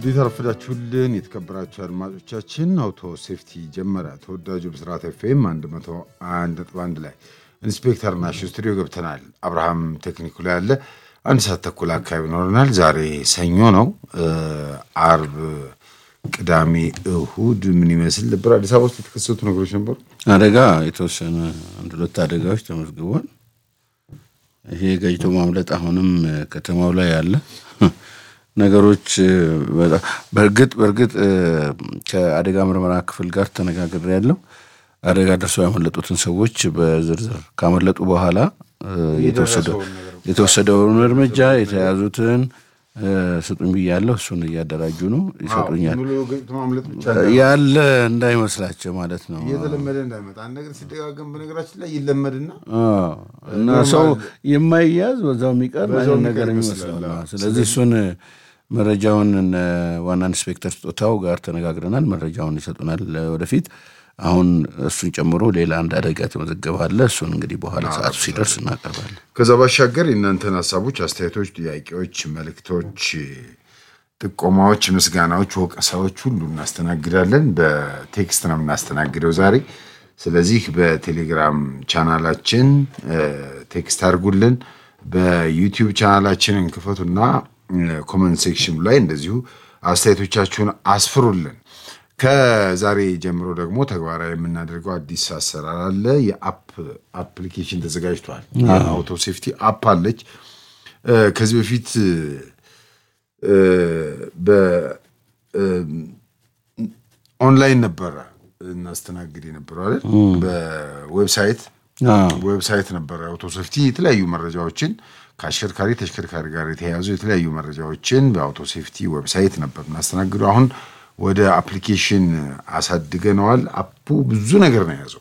እንዴት አረፈዳችሁልን የተከበራችሁ አድማጮቻችን። አውቶ ሴፍቲ ጀመረ። ተወዳጁ ብስራት ኤፍኤም 101.1 ላይ ኢንስፔክተር ናሹ ስቱዲዮ ገብተናል። አብርሃም ቴክኒኩ ላይ ያለ አንድ ሰዓት ተኩል አካባቢ ይኖረናል። ዛሬ ሰኞ ነው። አርብ፣ ቅዳሜ፣ እሁድ ምን ይመስል ነበር? አዲስ አበባ ውስጥ የተከሰቱ ነገሮች ነበሩ። አደጋ የተወሰነ አንድ ሁለት አደጋዎች ተመዝግቧል። ይሄ ገጭቶ ማምለጥ አሁንም ከተማው ላይ ያለ ነገሮች በእርግጥ በእርግጥ ከአደጋ ምርመራ ክፍል ጋር ተነጋግሬ ያለው አደጋ ደርሰው ያመለጡትን ሰዎች በዝርዝር ካመለጡ በኋላ የተወሰደውን እርምጃ የተያዙትን ስጡኝ ብያለሁ። እሱን እያደራጁ ነው፣ ይሰጡኛል። ያለ እንዳይመስላቸው ማለት ነው። እየተለመደ እንዳይመጣ አንድ ነገር ሲደጋገም በነገራችን ላይ ይለመድና እና ሰው የማይያዝ በዛው የሚቀር አይነት ነገር ይመስላል። ስለዚህ እሱን መረጃውን ዋና ኢንስፔክተር ስጦታው ጋር ተነጋግረናል። መረጃውን ይሰጡናል ወደፊት። አሁን እሱን ጨምሮ ሌላ አንድ አደጋ የተመዘገበ አለ። እሱን እንግዲህ በኋላ ሰዓቱ ሲደርስ እናቀርባለን። ከዛ ባሻገር የእናንተን ሀሳቦች፣ አስተያየቶች፣ ጥያቄዎች፣ መልእክቶች፣ ጥቆማዎች፣ ምስጋናዎች፣ ወቀሳዎች ሁሉ እናስተናግዳለን። በቴክስት ነው የምናስተናግደው ዛሬ። ስለዚህ በቴሌግራም ቻናላችን ቴክስት አድርጉልን። በዩቲዩብ ቻናላችንን ክፈቱና ኮመንት ሴክሽኑ ላይ እንደዚሁ አስተያየቶቻችሁን አስፍሩልን። ከዛሬ ጀምሮ ደግሞ ተግባራዊ የምናደርገው አዲስ አሰራር አለ። የአፕ አፕሊኬሽን ተዘጋጅቷል። የአውቶ ሴፍቲ አፕ አለች። ከዚህ በፊት በኦንላይን ነበረ እናስተናግድ የነበረው አይደል? በዌብሳይት ዌብሳይት ነበረ አውቶ ሴፍቲ የተለያዩ መረጃዎችን ከአሽከርካሪ ተሽከርካሪ ጋር የተያያዙ የተለያዩ መረጃዎችን በአውቶ ሴፍቲ ዌብሳይት ነበር እናስተናግደው። አሁን ወደ አፕሊኬሽን አሳድገነዋል። አፑ ብዙ ነገር ነው የያዘው።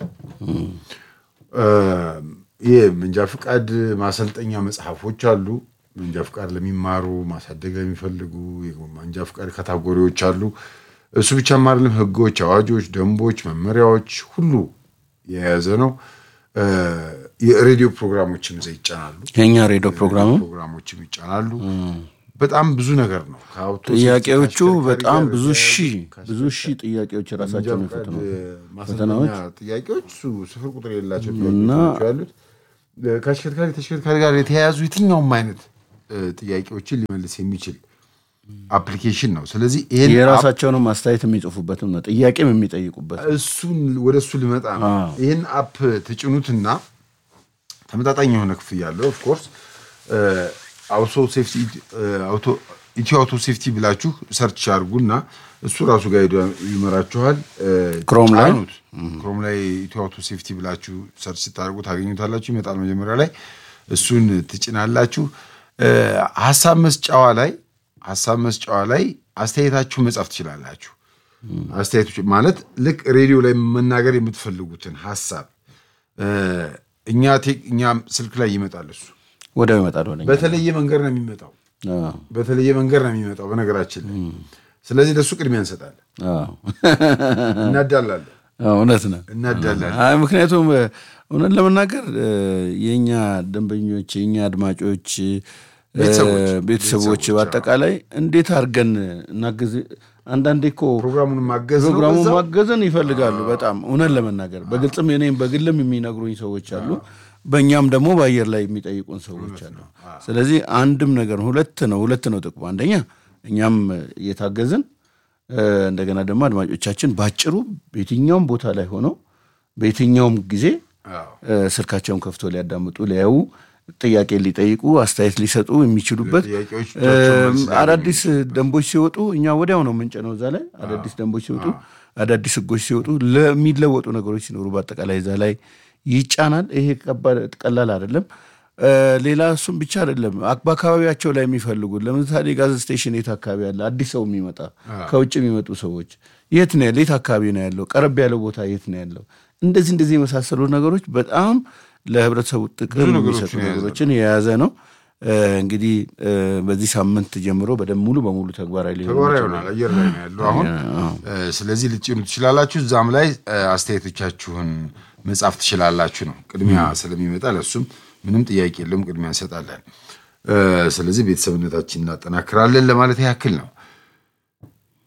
ይህ መንጃ ፍቃድ ማሰልጠኛ መጽሐፎች አሉ። መንጃ ፍቃድ ለሚማሩ ማሳደግ ለሚፈልጉ መንጃ ፍቃድ ካታጎሪዎች አሉ። እሱ ብቻም አይደለም፣ ህጎች፣ አዋጆች፣ ደንቦች፣ መመሪያዎች ሁሉ የያዘ ነው። የሬዲዮ ፕሮግራሞችም እዛ ይጫናሉ። የኛ ሬዲዮ ፕሮግራሙ ፕሮግራሞችም ይጫናሉ። በጣም ብዙ ነገር ነው። ጥያቄዎቹ በጣም ብዙ ሺህ ብዙ ሺህ ጥያቄዎች ራሳቸው የሚፈትኑ ፈተናዎች ጥያቄዎች ስፍር ቁጥር የሌላቸው ጥያቄዎች ያሉት ከአሽከርካሪ ተሽከርካሪ ጋር የተያያዙ የትኛውም አይነት ጥያቄዎችን ሊመልስ የሚችል አፕሊኬሽን ነው። ስለዚህ ይሄን የራሳቸውንም አስተያየት የሚጽፉበትም ነው፣ ጥያቄም የሚጠይቁበት እሱን ወደ እሱ ሊመጣ ነው። ይህን አፕ ትጭኑትና ተመጣጣኝ የሆነ ክፍያ አለው ኦፍኮርስ አውቶ ሴፍቲ ኢትዮ አውቶ ሴፍቲ ብላችሁ ሰርች አድርጉና እሱ ራሱ ጋር ይመራችኋል። ክሮም ላይ ክሮም ላይ ኢትዮ አውቶ ሴፍቲ ብላችሁ ሰርች ስታደርጉ ታገኙታላችሁ። ይመጣል መጀመሪያ ላይ እሱን ትጭናላችሁ። ሀሳብ መስጫዋ ላይ ሀሳብ መስጫዋ ላይ አስተያየታችሁ መጻፍ ትችላላችሁ። አስተያየቶች ማለት ልክ ሬዲዮ ላይ መናገር የምትፈልጉትን ሀሳብ እኛ እኛ ስልክ ላይ ይመጣል እሱ ወዲያው ይመጣል። ወደ በተለየ መንገድ ነው የሚመጣው። በተለየ መንገድ ነው የሚመጣው በነገራችን ላይ። ስለዚህ ለእሱ ቅድሚያ እንሰጣለን፣ እናዳላለን። እውነት ነው እናዳላለን። አይ ምክንያቱም እውነት ለመናገር የእኛ ደንበኞች የእኛ አድማጮች ቤተሰቦች በአጠቃላይ እንዴት አድርገን እናግዝ አንዳንዴ እኮ ፕሮግራሙን ማገዝ ነው ፕሮግራሙን በዛው። ማገዝን ይፈልጋሉ በጣም እውነት ለመናገር በግልጽም እኔም በግልም የሚነግሩኝ ሰዎች አሉ። በእኛም ደግሞ በአየር ላይ የሚጠይቁን ሰዎች አሉ። ስለዚህ አንድም ነገር ሁለት ነው ሁለት ነው ጥቅሙ። አንደኛ እኛም እየታገዝን እንደገና ደግሞ አድማጮቻችን ባጭሩ በየትኛውም ቦታ ላይ ሆነው በየትኛውም ጊዜ ስልካቸውን ከፍቶ ሊያዳምጡ ሊያዩ ጥያቄ ሊጠይቁ አስተያየት ሊሰጡ የሚችሉበት ጥያቄዎች አዳዲስ ደንቦች ሲወጡ እኛ ወዲያው ነው ምንጭ ነው እዛ ላይ አዳዲስ ደንቦች ሲወጡ አዳዲስ ሕጎች ሲወጡ ለሚለወጡ ነገሮች ሲኖሩ በአጠቃላይ እዛ ላይ ይጫናል። ይሄ ከባድ ቀላል አይደለም። ሌላ እሱም ብቻ አይደለም። በአካባቢያቸው ላይ የሚፈልጉት ለምሳሌ ጋዝ ስቴሽን የት አካባቢ ያለ አዲስ ሰው የሚመጣ ከውጭ የሚመጡ ሰዎች የት ነው ያለ የት አካባቢ ነው ያለው ቀረብ ያለው ቦታ የት ነው ያለው እንደዚህ እንደዚህ የመሳሰሉ ነገሮች በጣም ለህብረተሰቡ ጥቅም የሚሰጡ ነገሮችን የያዘ ነው። እንግዲህ በዚህ ሳምንት ጀምሮ በደንብ ሙሉ በሙሉ ተግባራዊ ሊሆን ተግባራዊ ይሆናል። አየር ላይ ነው ያለው አሁን። ስለዚህ ልትጭኑ ትችላላችሁ። እዛም ላይ አስተያየቶቻችሁን መጻፍ ትችላላችሁ ነው። ቅድሚያ ስለሚመጣ ለሱም ምንም ጥያቄ የለውም፣ ቅድሚያ እንሰጣለን። ስለዚህ ቤተሰብነታችን እናጠናክራለን ለማለት ያክል ነው።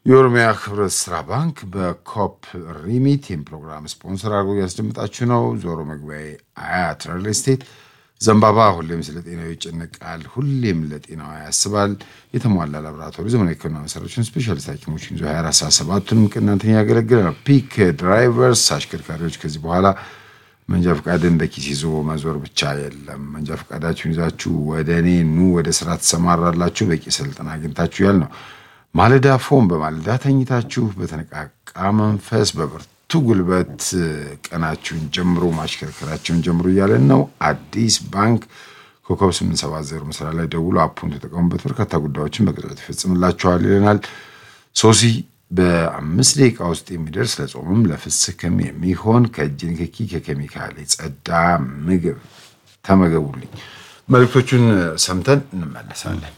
የኦሮሚያ ህብረት ስራ ባንክ በኮፕ ሪሚት ይህም ፕሮግራም ስፖንሰር አድርጎ እያስደምጣችሁ ነው። ዞሮ መግቢያ አያት ሪል ስቴት ዘንባባ ሁሌም ስለ ጤናው ይጨነቃል፣ ሁሌም ለጤናው ያስባል። የተሟላ ላቦራቶሪ ዘመናዊ ሕክምና መሳሪያዎችን ስፔሻሊስት ሐኪሞችን ይዞ 24 ሰዓት ሰባቱንም ቀን እናንተን ያገለግላል። ፒክ ድራይቨርስ አሽከርካሪዎች ከዚህ በኋላ መንጃ ፈቃድን በኪስ ይዞ መዞር ብቻ የለም። መንጃ ፈቃዳችሁን ይዛችሁ ወደ እኔ ኑ፣ ወደ ስራ ትሰማራላችሁ። በቂ ስልጠና አግኝታችሁ ያል ነው። ማለዳ ፎም በማለዳ ተኝታችሁ በተነቃቃ መንፈስ በብርቱ ጉልበት ቀናችሁን ጀምሮ ማሽከርከራችሁን ጀምሮ እያለን ነው። አዲስ ባንክ ኮከብ 870 መስሪያ ላይ ደውሎ አፑን ተጠቀሙበት። በርካታ ጉዳዮችን በቅጽበት ይፈጽምላችኋል ይለናል። ሶሲ በአምስት ደቂቃ ውስጥ የሚደርስ ለጾምም ለፍስክም የሚሆን ከእጅ ንክኪ ከኬሚካል የጸዳ ምግብ ተመገቡልኝ። መልእክቶቹን ሰምተን እንመለሳለን።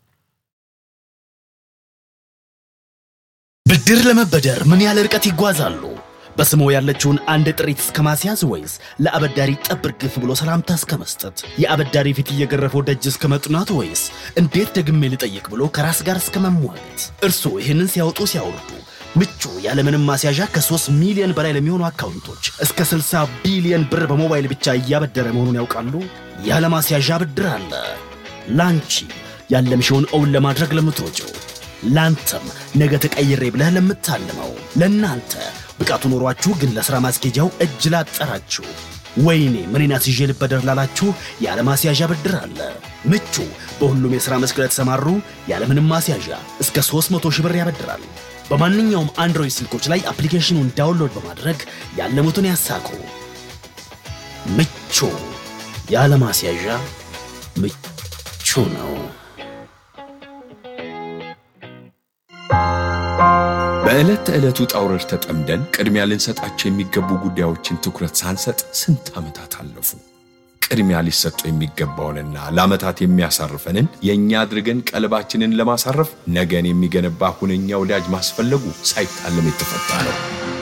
ብድር ለመበደር ምን ያህል ርቀት ይጓዛሉ? በስሞ ያለችውን አንድ ጥሪት እስከ ማስያዝ ወይስ ለአበዳሪ ጠብር ግፍ ብሎ ሰላምታ እስከ መስጠት? የአበዳሪ ፊት እየገረፈው ደጅ እስከ መጥናት ወይስ እንዴት ደግሜ ልጠይቅ ብሎ ከራስ ጋር እስከ መሟገት? እርስዎ ይህንን ሲያወጡ ሲያወርዱ ምቹ ያለምንም ማስያዣ ከ3 ሚሊዮን በላይ ለሚሆኑ አካውንቶች እስከ 60 ቢሊዮን ብር በሞባይል ብቻ እያበደረ መሆኑን ያውቃሉ? ያለ ማስያዣ ብድር አለ። ላንቺ ያለምሽውን እውን ለማድረግ ለምትሮጪው ላንተም ነገ ተቀይሬ ብለህ ለምታልመው ለእናንተ ብቃቱ ኖሯችሁ ግን ለሥራ ማስኬጃው እጅ ላጠራችሁ ወይኔ ምኔን አስይዤ ልበደር ላላችሁ ያለ ማስያዣ ብድር አለ። ምቹ በሁሉም የሥራ መስክ ለተሰማሩ ያለምንም ማስያዣ እስከ 300 ሺህ ብር ያበድራል። በማንኛውም አንድሮይድ ስልኮች ላይ አፕሊኬሽኑን ዳውንሎድ በማድረግ ያለሙትን ያሳኩ። ምቹ ያለ ማስያዣ ምቹ ነው። በዕለት ተዕለት ውጣ ውረድ ተጠምደን ቅድሚያ ልንሰጣቸው የሚገቡ ጉዳዮችን ትኩረት ሳንሰጥ ስንት ዓመታት አለፉ። ቅድሚያ ሊሰጠው የሚገባውንና ለዓመታት የሚያሳርፈንን የእኛ አድርገን ቀልባችንን ለማሳረፍ ነገን የሚገነባ ሁነኛ ወዳጅ ማስፈለጉ ሳይታለም የተፈታ ነው።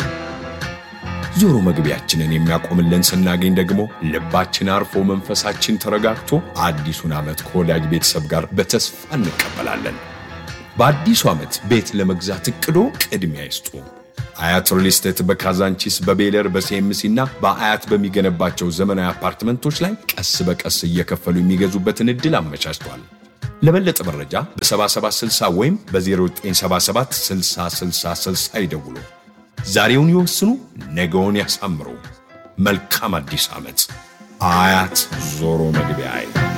ዞሮ መግቢያችንን የሚያቆምልን ስናገኝ ደግሞ ልባችን አርፎ መንፈሳችን ተረጋግቶ አዲሱን ዓመት ከወዳጅ ቤተሰብ ጋር በተስፋ እንቀበላለን። በአዲሱ ዓመት ቤት ለመግዛት እቅዶ ቅድሚያ ይስጡ። አያት ሪል ስቴት በካዛንቺስ በቤለር በሲኤምሲ እና በአያት በሚገነባቸው ዘመናዊ አፓርትመንቶች ላይ ቀስ በቀስ እየከፈሉ የሚገዙበትን ዕድል አመቻችቷል። ለበለጠ መረጃ በ7760 ወይም በ0977 6060 ይደውሉ። ዛሬውን ይወስኑ፣ ነገውን ያሳምሩ። መልካም አዲስ ዓመት። አያት ዞሮ መግቢያ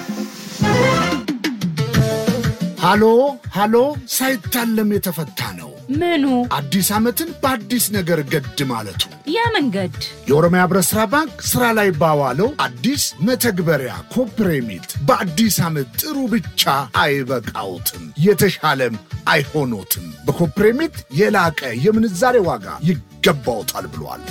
ሃሎ ሃሎ፣ ሳይታለም የተፈታ ነው። ምኑ አዲስ ዓመትን በአዲስ ነገር ገድ ማለቱ ያ መንገድ የኦሮሚያ ህብረት ሥራ ባንክ ሥራ ላይ ባዋለው አዲስ መተግበሪያ ኮፕሬሚት በአዲስ ዓመት ጥሩ ብቻ አይበቃውትም፣ የተሻለም አይሆኖትም። በኮፕሬሚት የላቀ የምንዛሬ ዋጋ ይገባውታል ብሏል።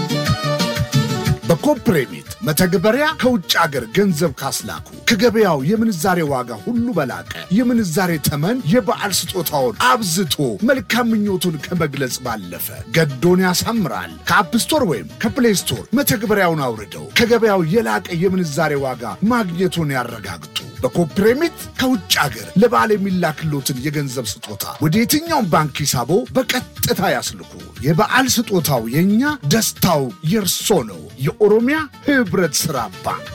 በኮፕሬሚት መተግበሪያ ከውጭ አገር ገንዘብ ካስላኩ ከገበያው የምንዛሬ ዋጋ ሁሉ በላቀ የምንዛሬ ተመን የበዓል ስጦታውን አብዝቶ መልካም ምኞቱን ከመግለጽ ባለፈ ገዶን ያሳምራል። ከአፕ ስቶር ወይም ከፕሌይ ስቶር መተግበሪያውን አውርደው ከገበያው የላቀ የምንዛሬ ዋጋ ማግኘቱን ያረጋግጡ። በኮፕሬሚት ከውጭ አገር ለበዓል የሚላክሎትን የገንዘብ ስጦታ ወደ የትኛውም ባንክ ሂሳቦ በቀጥታ ያስልኩ። የበዓል ስጦታው የእኛ፣ ደስታው የእርሶ ነው። የኦሮሚያ ህብረት ሥራ ባንክ።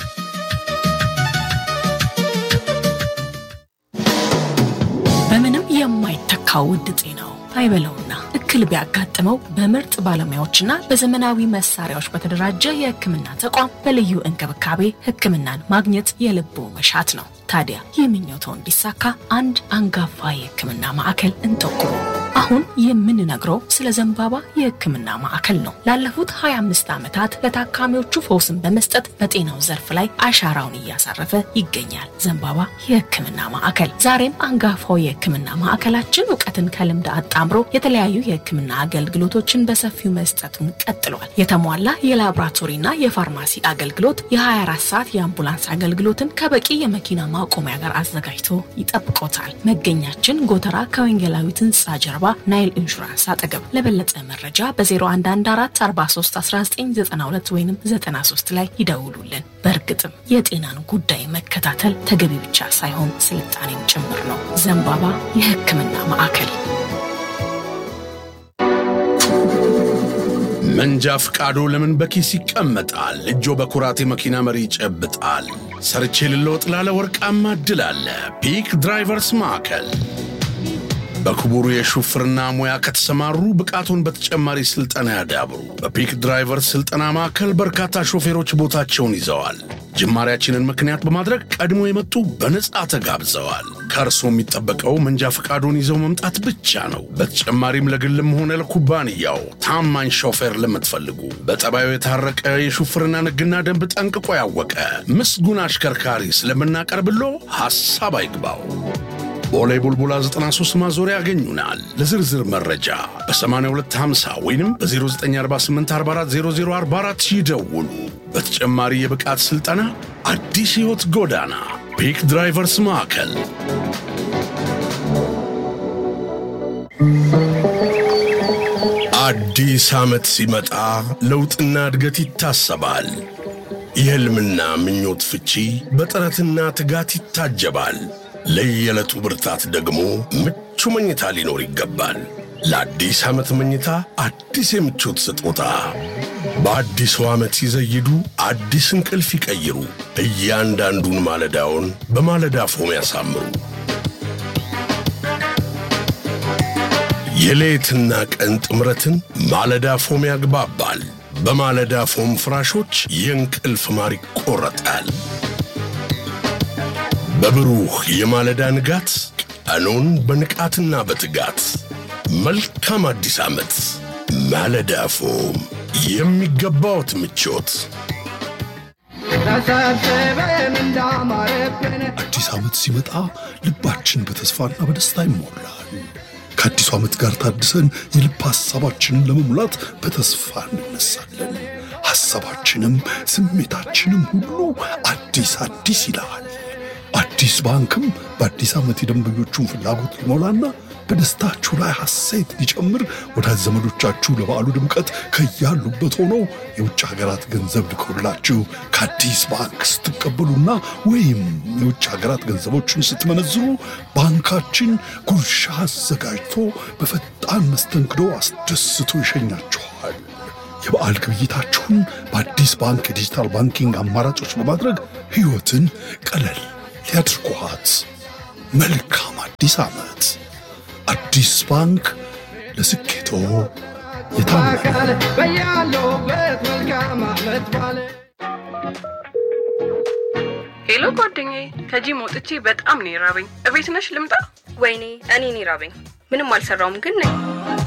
በምንም የማይተካው ውድ ጤናው አይበለውና እክል ቢያጋጥመው በምርጥ ባለሙያዎችና በዘመናዊ መሳሪያዎች በተደራጀ የሕክምና ተቋም በልዩ እንክብካቤ ሕክምናን ማግኘት የልቦ መሻት ነው። ታዲያ ይህ ምኞቶ እንዲሳካ አንድ አንጋፋ የሕክምና ማዕከል እንጠቁሙ። አሁን የምንነግረው ስለ ዘንባባ የሕክምና ማዕከል ነው። ላለፉት 25 ዓመታት ለታካሚዎቹ ፈውስን በመስጠት በጤናው ዘርፍ ላይ አሻራውን እያሳረፈ ይገኛል። ዘንባባ የሕክምና ማዕከል ዛሬም አንጋፋው የሕክምና ማዕከላችን እውቀትን ከልምድ አጣምሮ የተለያዩ የሕክምና አገልግሎቶችን በሰፊው መስጠቱን ቀጥሏል። የተሟላ የላቦራቶሪና የፋርማሲ አገልግሎት፣ የ24 ሰዓት የአምቡላንስ አገልግሎትን ከበቂ የመኪና ማቆሚያ ጋር አዘጋጅቶ ይጠብቆታል። መገኛችን ጎተራ ከወንጌላዊት ሕንፃ ጀርባ ናይል ኢንሹራንስ አጠገብ። ለበለጠ መረጃ በ0114431992 ወይም 93 ላይ ይደውሉልን። በእርግጥም የጤናን ጉዳይ መከታተል ተገቢ ብቻ ሳይሆን ስልጣኔም ጭምር ነው። ዘንባባ የሕክምና ማዕከል መንጃ ፍቃዶ ለምን በኪስ ይቀመጣል? እጆ በኩራት የመኪና መሪ ይጨብጣል። ሰርቼ ልለወጥ ላለ ወርቃማ እድል አለ። ፒክ ድራይቨርስ ማዕከል በክቡሩ የሹፍርና ሙያ ከተሰማሩ ብቃቱን በተጨማሪ ስልጠና ያዳብሩ። በፒክ ድራይቨርስ ስልጠና ማዕከል በርካታ ሾፌሮች ቦታቸውን ይዘዋል። ጅማሪያችንን ምክንያት በማድረግ ቀድሞ የመጡ በነጻ ተጋብዘዋል። ከእርሶ የሚጠበቀው መንጃ ፈቃዶን ይዘው መምጣት ብቻ ነው። በተጨማሪም ለግልም ሆነ ለኩባንያው ታማኝ ሾፌር ለምትፈልጉ በጠባዩ የታረቀ የሹፍርና ሕግና ደንብ ጠንቅቆ ያወቀ ምስጉን አሽከርካሪ ስለምናቀርብሎ ሐሳብ አይግባው። ቦሌ ቡልቡላ 93 ማዞሪያ ያገኙናል። ለዝርዝር መረጃ በ8250 ወይም በ0948440044 ይደውሉ። በተጨማሪ የብቃት ሥልጠና አዲስ ሕይወት ጎዳና ፒክ ድራይቨርስ ማዕከል አዲስ ዓመት ሲመጣ ለውጥና እድገት ይታሰባል። የሕልምና ምኞት ፍቺ በጥረትና ትጋት ይታጀባል። ለየዕለቱ ብርታት ደግሞ ምቹ መኝታ ሊኖር ይገባል። ለአዲስ ዓመት መኝታ አዲስ የምቾት ስጦታ በአዲሱ ዓመት ሲዘይዱ አዲስ እንቅልፍ ይቀይሩ። እያንዳንዱን ማለዳውን በማለዳ ፎም ያሳምሩ። የሌትና ቀን ጥምረትን ማለዳ ፎም ያግባባል። በማለዳ ፎም ፍራሾች የእንቅልፍ ማር ይቆረጣል። በብሩህ የማለዳ ንጋት ቀኑን በንቃትና በትጋት መልካም አዲስ ዓመት። ማለዳ ፎም የሚገባዎት ምቾት አዲስ ዓመት ሲመጣ ልባችን በተስፋና በደስታ ይሞላል። ከአዲሱ ዓመት ጋር ታድሰን የልብ ሐሳባችንን ለመሙላት በተስፋ እንነሳለን። ሐሳባችንም ስሜታችንም ሁሉ አዲስ አዲስ ይላል። አዲስ ባንክም በአዲስ ዓመት የደንበኞቹን ፍላጎት ሊሞላና በደስታችሁ ላይ ሐሴት ሊጨምር ወዳጅ ዘመዶቻችሁ ለበዓሉ ድምቀት ከያሉበት ሆነው የውጭ ሀገራት ገንዘብ ልከውላችሁ ከአዲስ ባንክ ስትቀበሉና ወይም የውጭ ሀገራት ገንዘቦችን ስትመነዝሩ ባንካችን ጉርሻ አዘጋጅቶ በፈጣን መስተንግዶ አስደስቶ ይሸኛችኋል። የበዓል ግብይታችሁን በአዲስ ባንክ የዲጂታል ባንኪንግ አማራጮች በማድረግ ሕይወትን ቀለል ሊያድርጓት። መልካም አዲስ ዓመት! አዲስ ባንክ ለስኬቶ የታመነ ሄሎ ጓደኛዬ፣ ከጂም ወጥቼ በጣም ነው የራበኝ። እቤት ነሽ ልምጣ? ወይኔ እኔን ይራበኝ። ምንም አልሰራውም ግን ነኝ።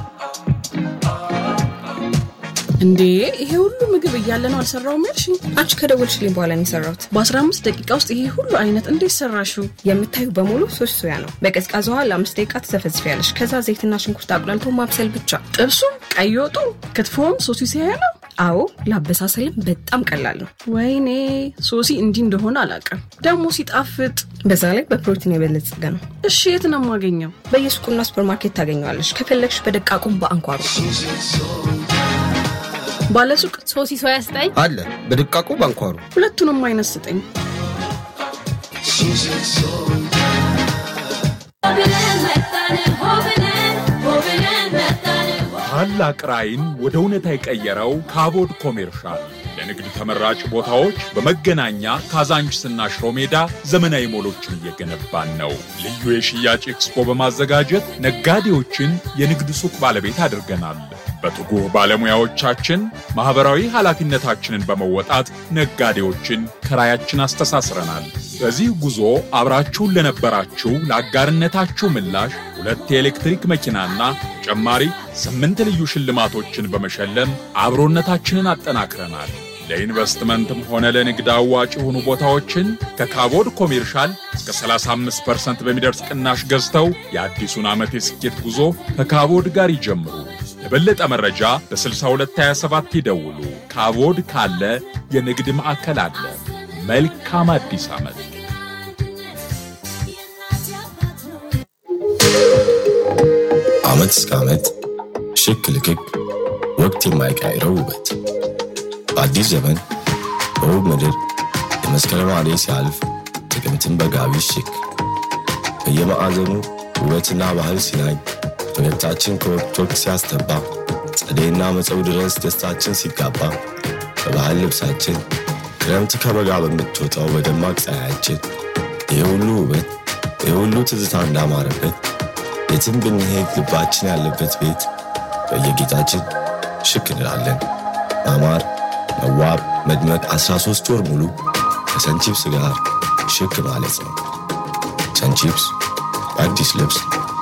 እንዴ ይሄ ሁሉ ምግብ እያለ ነው አልሰራውም ያልሽኝ? አንቺ ከደወልሽልኝ በኋላ ነው የሰራሁት። በ15 ደቂቃ ውስጥ ይሄ ሁሉ አይነት እንዴት ሰራሽው? የምታዩ በሙሉ ሶስት ሶያ ነው። በቀዝቃዛ ውሃ ለአምስት ደቂቃ ትዘፈዝፊያለሽ። ከዛ ዘይትና ሽንኩርት አቁላልቶ ማብሰል ብቻ። ጥብሱም፣ ቀይ ወጡ፣ ክትፎም ሶሲ ሲያያ ነው። አዎ ለአበሳሰልም በጣም ቀላል ነው። ወይኔ ሶሲ እንዲህ እንደሆነ አላውቅም። ደግሞ ሲጣፍጥ፣ በዛ ላይ በፕሮቲን የበለጸገ ነው። እሺ የት ነው የማገኘው? በየሱቁና ሱፐርማርኬት ታገኘዋለሽ። ከፈለግሽ በደቃቁም በአንኳሩ ባለሱቅ ሶሲ ሶያ ስጠኝ አለ በድቃቁ ባንኳሩ ሁለቱንም አይነት ስጠኝ። ታላቅ ራዕይን ወደ እውነታ የቀየረው ካቦድ ኮሜርሻል ለንግድ ተመራጭ ቦታዎች በመገናኛ ካዛንችስና ሽሮ ሜዳ ዘመናዊ ሞሎችን እየገነባን ነው። ልዩ የሽያጭ ኤክስፖ በማዘጋጀት ነጋዴዎችን የንግድ ሱቅ ባለቤት አድርገናል። በትጉህ ባለሙያዎቻችን ማኅበራዊ ኃላፊነታችንን በመወጣት ነጋዴዎችን ከራያችን አስተሳስረናል። በዚህ ጉዞ አብራችሁን ለነበራችሁ ለአጋርነታችሁ ምላሽ ሁለት የኤሌክትሪክ መኪናና ተጨማሪ ስምንት ልዩ ሽልማቶችን በመሸለም አብሮነታችንን አጠናክረናል። ለኢንቨስትመንትም ሆነ ለንግድ አዋጭ የሆኑ ቦታዎችን ከካቦድ ኮሜርሻል እስከ 35% በሚደርስ ቅናሽ ገዝተው የአዲሱን ዓመት የስኬት ጉዞ ከካቦድ ጋር ይጀምሩ። ለበለጠ መረጃ በ6227 ይደውሉ። ካቦድ ካለ የንግድ ማዕከል አለ። መልካም አዲስ ዓመት። ዓመት እስከ ዓመት ሽክ ልክክ ወቅት የማይቀይረው ውበት በአዲስ ዘመን በውብ ምድር የመስከረም አደይ ሲያልፍ ጥቅምትን በጋቢ ሽክ በየማዕዘኑ ውበትና ባህል ሲናኝ ፈገግታችን ከወቅት ወቅት ሲያስተባ ጸደይና መጸው ድረስ ደስታችን ሲጋባ በባህል ልብሳችን ክረምት ከበጋ በምትወጣው በደማቅ ፀሐያችን ይህ ሁሉ ውበት ይህ ሁሉ ትዝታ እንዳማረበት የትም ብንሄድ ልባችን ያለበት ቤት በየጌጣችን ሽክ እንላለን። ማማር፣ መዋብ፣ መድመቅ 13 ወር ሙሉ ከሰንቺፕስ ጋር ሽክ ማለት ነው። ሰንቺፕስ በአዲስ ልብስ